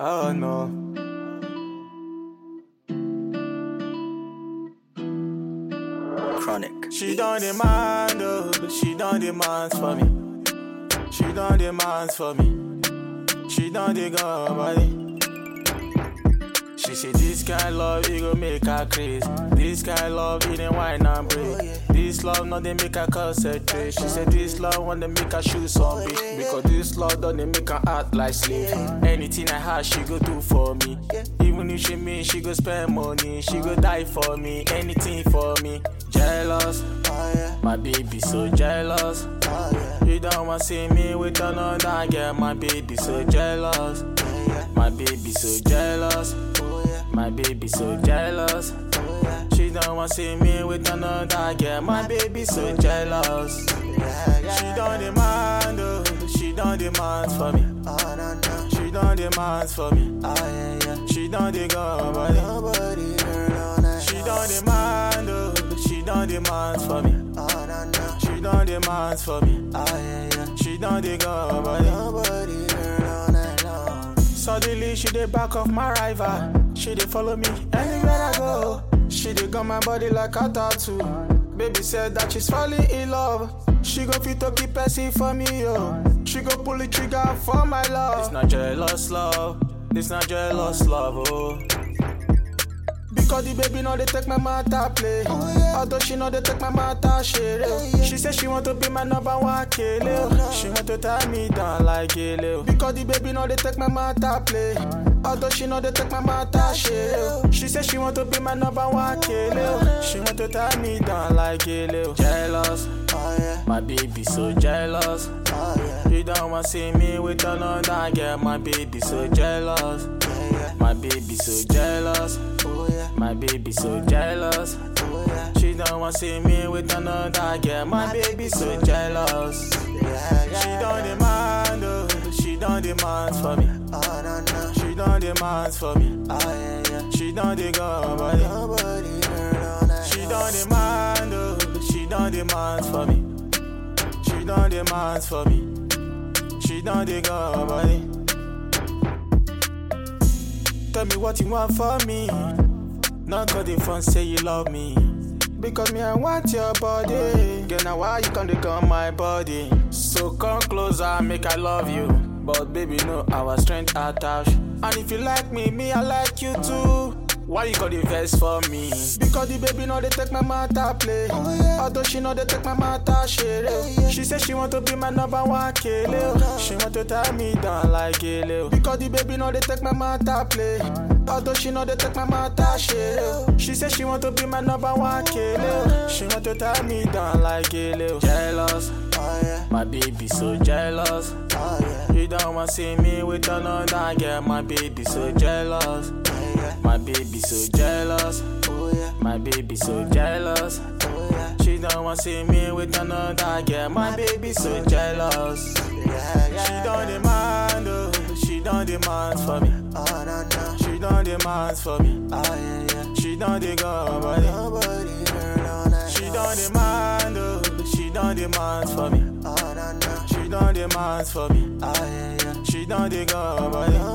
Oh no. Chronic. She done demand, oh, she done demands for me. She done demands for me. She done the go body. She say this kind love, it go make her crazy. This kind love, it ain't wine and break. This love, not they make her concentrate. She said this love, want to make her shoes on bitch. Because this love, don't they make her act like slave. Anything I have, she go do for me. Even if she mean, she go spend money. She go die for me, anything for me. Jealous, my baby so jealous. You don't want see me with another girl, my baby so jealous. My baby so jealous. My baby so jealous. She don't want see me with another girl. My baby so jealous. She don't demand, oh, she don't demand for me. She don't demand for me. She don't dig go body. She don't demand, oh, she don't demand for me. She don't demand for me. She don't dig go body. Suddenly she dey back of my rival. She dey follow me anywhere I go. She dey gun my body like a tattoo. Baby said that she's falling in love. She go fit to keep person for me, yo. She go pull the trigger for my love. It's not jealous love. It's not jealous love, oh. Because the baby know they take my matter play. Although she know they take my matter share. She say she want to be my number one killer. She want to tie me down like Gileo. Because the baby know they take my matter play. Although she know they take my matter share. She say she want to be my number one killer. She want to tie me down like Gileo. Jealous, my baby so jealous. You don't want see me with another girl. My baby so jealous. My baby so jealous. My baby so jealous. She don't want see me with another girl. My baby so jealous. She don't demand, oh, she don't demand for me. She don't demand for me. She don't dig go body. She don't demand, oh, she don't demand for me. She don't demand for me. She don't dig go body. Tell me what you want for me. Not got the phone say you love me. Because me, I want your body. Girl, now why you can't become my body? So come closer, make I love you. But baby, no, our strength attached. And if you like me, me, I like you too. Why you got the verse for me? Because the baby know they take my matter play. Although she know they take my matter share. She say she want to be my number one killer. She want to tie me down like Gileo. Because the baby know they take my matter play. Although she know they take my matter share. She say she want to be my number one killer. She want to tie me down like Gileo. Jealous, my baby so jealous. You don't want see me with another girl. My baby so jealous. My baby so jealous. My baby so jealous. She don't want see me with another girl. My baby so jealous. She don't demand, oh, she don't demand for me. She don't demand for me. She don't dig go body. She don't demand, oh, she don't demand for me. She don't demand for me. She don't dig go body.